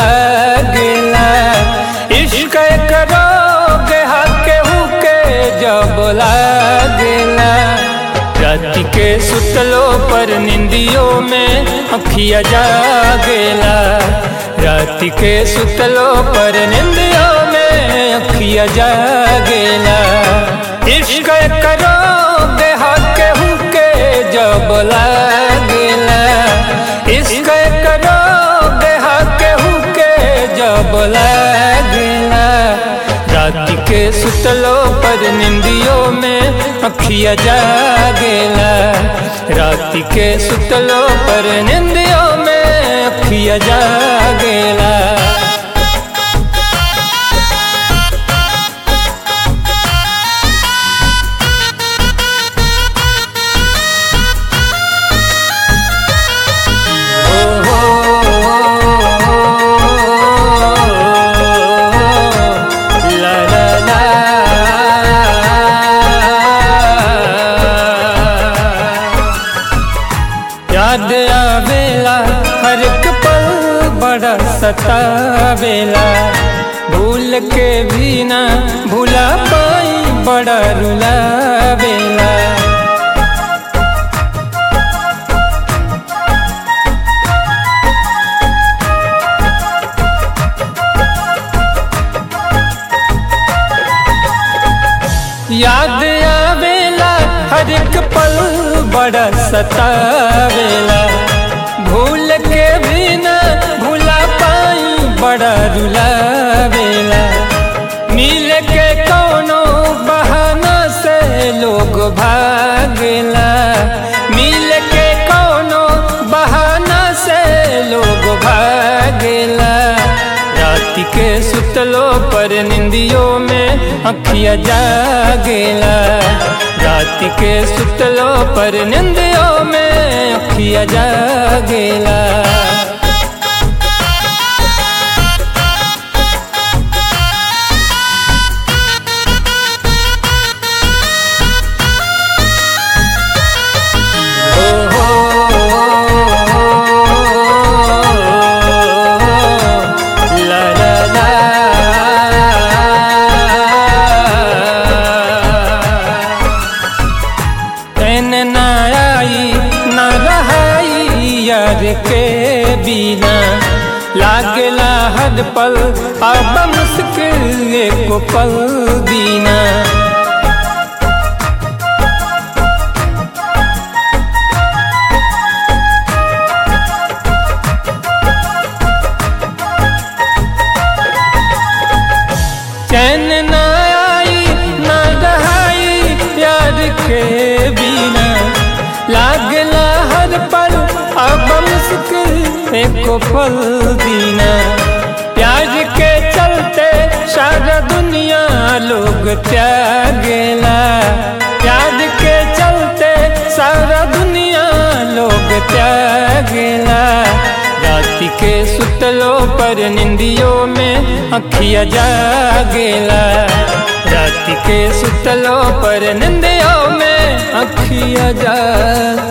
लागेला इश्क करोगे हके हुके जब लागेला राति के सुतलो पर निंदियों में अखिया जागेला राति के सुतलो पर निंदियों में अखिया जागेला इश्क करोगे हके हुके जब लागेला इश्क करोगे हके हुके जब लागेला राति के सुतलो पर निंदियों में अखिया जागेला राति के सुतलो पर निंदियों में अखिया जागेला ला ला ला याद आवेला हर एक पल बड़ा सतावेला भूल के भी ना भूला पाई बड़ा रुलावेला याद आवेला हर एक पल बड़ा सतावेला भूल के भी ना भूला पाई बड़ा रुलावेला मिल के कोनो बहाना से लोग भागेला मिल के कोनो बहाना से लोग भागेला राति के सुतलो पर निंदियों में अखिया जागेला राति के सुतलो पर निंदियों में अखिया जागेला ला ला ला तैन ना आई ना रहाई यार के बिना लागला हर पल अब मुश्किल एक पल दीना चैन ना आई ना रहाई प्यार के बिना लागला हर पल अब मुश्किल एको पल दीना प्यार के चलते सारा दुनिया लोग त्यागेला प्यार के चलते सारा दुनिया लोग त्यागेला राति के सुतलो पर निंदियों में अखिया जागेला राति के सुतलो पर निंदियों में अखिया जा